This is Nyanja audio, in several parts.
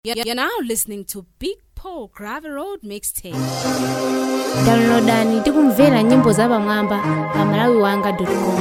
You're now listening to Big Paul Gravel Road Mixtape. downloadani tikumvera nyimbo za pamwamba pa malawi wanga com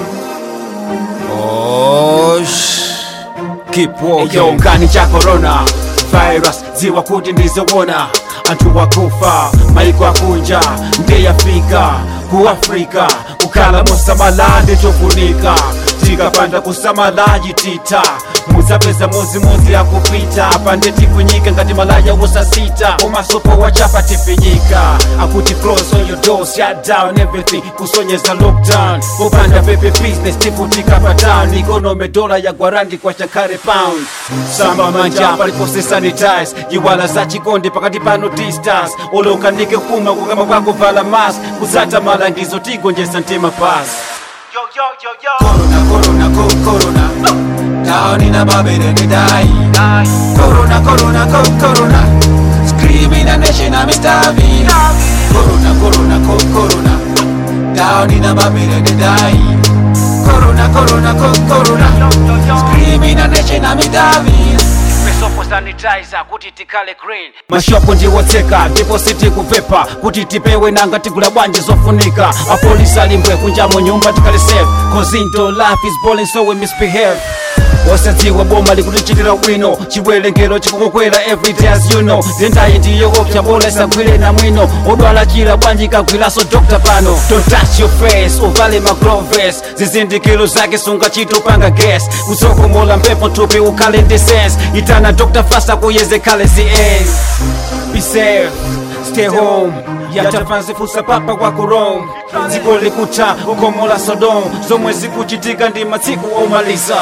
Oh, shh. Keep walking. Eyo ngani cha corona virus ziwa kuti ndizowona anthu wakufa maiko akunja ndeyafika ku afrika kukhala mosamala ndichofunika tikapanda kusamala chitita muzapeza mozimozi akupita pande tikunyika ngati malaya wosasita komasopo wachapa tifinyika akuti close on your doors shut down everything kusonyeza lockdown kupanda pepe business tifutika pa town economy dola ya gwarandi kwa chakare pound samba manja palipose sanitize yiwala za chikondi pakati pano distance olokanike kuma kukama kwako vala mask kuzata malangizo tigonjesa mtima pasi Corona, corona, co- corona. Down in a Babylon, they die. Corona, corona, co- corona. Screaming a nation, I'm starving. Corona, corona, co- corona. Down in a Babylon, they die. Corona, corona, co- corona. Screaming a nation, I'm starving. Mesopo sanitizer kuti tikale green mashopo ndiwotseka ndipo sitikupepa kuti tipewe nanga tigula bwanji zofunika apolisi alimbwe kunjamo nyumba tikale safe cause into life is boring so we misbehave osadziwa boma likutichitira bwino chiwerengero chikukokwera everyday as you know zendayi ndiyokopsa bola isagwire na mwino odwala chira bwanji kagwiraso dokta pano don't touch your face uvale magloves zizindikiro zake sunga chitopanga gas kusokomola mphepo thupi ukhale ndi sense itana dr fasta kuyezekale zi be safe stay home yatapanzifusa papa kwa kurome dziko likuta ukomola sodom zomwe zikuchitika ndi masiku omaliza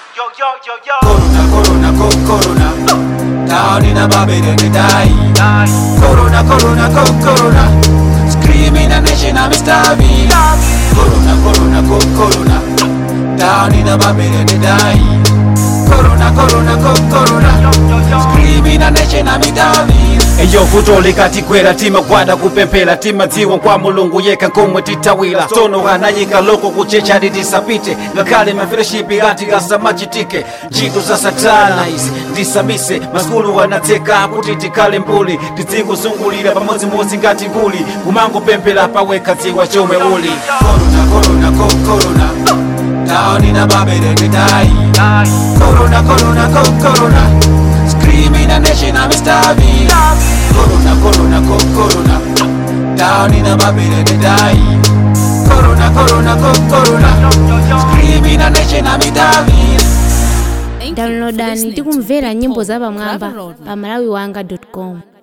Corona, corona, co- corona. Down in a Babylon, they die. Corona, corona, co- corona. Screaming a nation, I'm starving. Corona, corona, co- corona. Down in a Babylon, they die. Corona, corona, co- corona. Screaming a nation, I'm starving. eyo vuto likatikwera timagwada kupemphera timadziwa kwa mulungu yekha komwe tithawira tsono anayika loko kuchecha litisapite ngakhale mafereshipi ati kasamachitike ntchito za satana izi ndisamise masukulu anatseka kuti tikhale mbuli tizikuzungulira pamodzimodzi ngati nguli kumangopemphera pawekha dziwa chomwe uli corona, corona, co- corona. Down in a Babylon, they die. Corona, corona, co- corona. Screaming a nation, I'm starving. Corona, corona, co- corona. Down in a Babylon, they die. Corona, corona, co- corona. Screaming a nation, I'm starving. Thank you for downloadani listening to tikumvera Big nyimbo Paul za pamwamba Gravel Road pa malawi wanga com